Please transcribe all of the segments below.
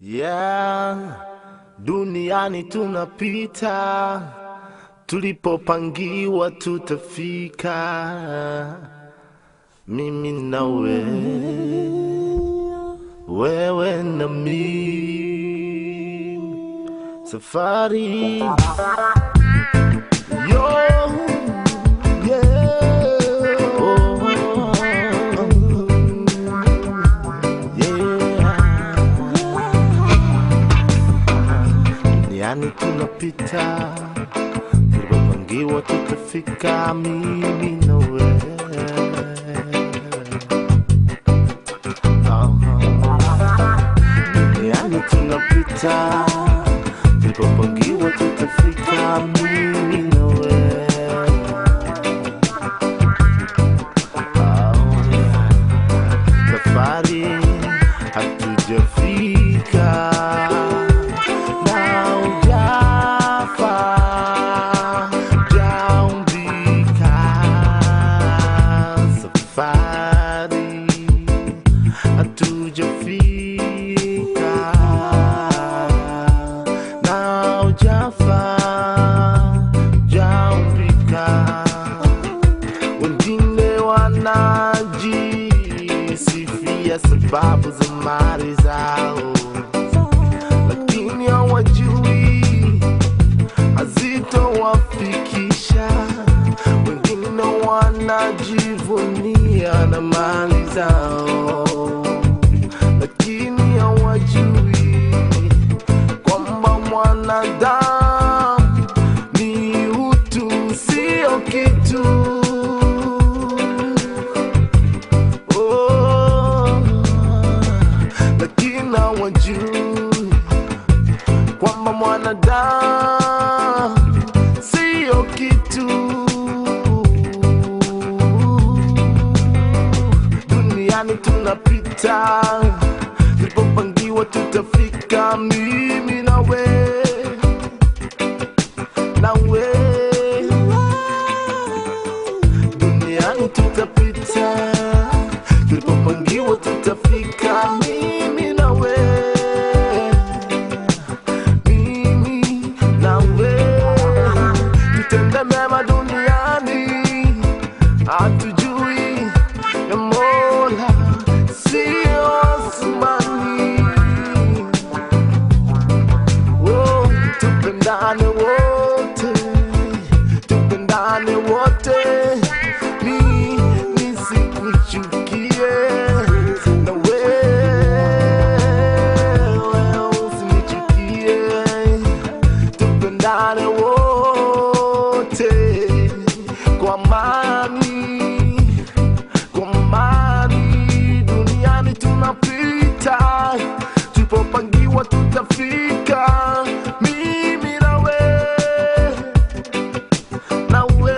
Yeah, duniani tunapita, tulipopangiwa tutafika, mimi na wewe, wewe na mimi, safari yo yeah. Oh, yeah. Duniani tunapita, tulipopangiwa tutafika, mimi na wewe. Aha. Duniani tunapita, tulipopangiwa tutafika, mimi na wewe. Oh, yeah. Safari hatujafika na ujafa jaumbika safari hatujafika na ujafa jaumbika wengine wanajisifia sababu za mali zao, lakini hawajui hazitowafikisha. Wengine wanajivunia na mali zao, lakini hawajui kwamba mwanadamu ni utu, sio kitu. Oh, lakini hawajui kwamba mwanadamu sio kitu. Duniani tunapita, tulipopangiwa tutafika, mimi na we na we duniani tutapita, tulipopangiwa tutafika, mimi na we, mimi na we, tutende mema duniani, hatujui ya Mola sio asmani. Oh, tupendane wote, tupendane wote, mi nisikuchukie na wewe usinichukie, tupendane wote kwa amani, kwa amani. Duniani tunapita, tulipopangiwa tutafika, mimi na wewe na we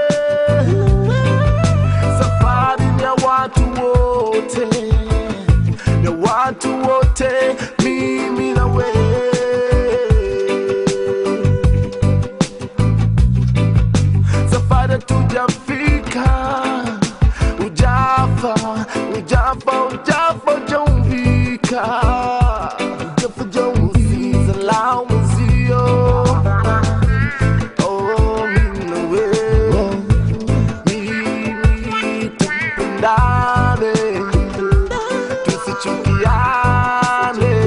safari ni ya watu wote ya watu wote mimi na we safari tujafika ujafa ujafa ujafa ujaumbika ujafa ujaumbika lao mzio Oh, mimi na wewe, mimi tupendane, tusichukiane.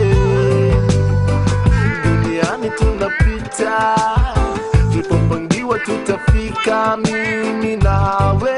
Duniani tunapita, tulipopangiwa tutafika, mimi nawe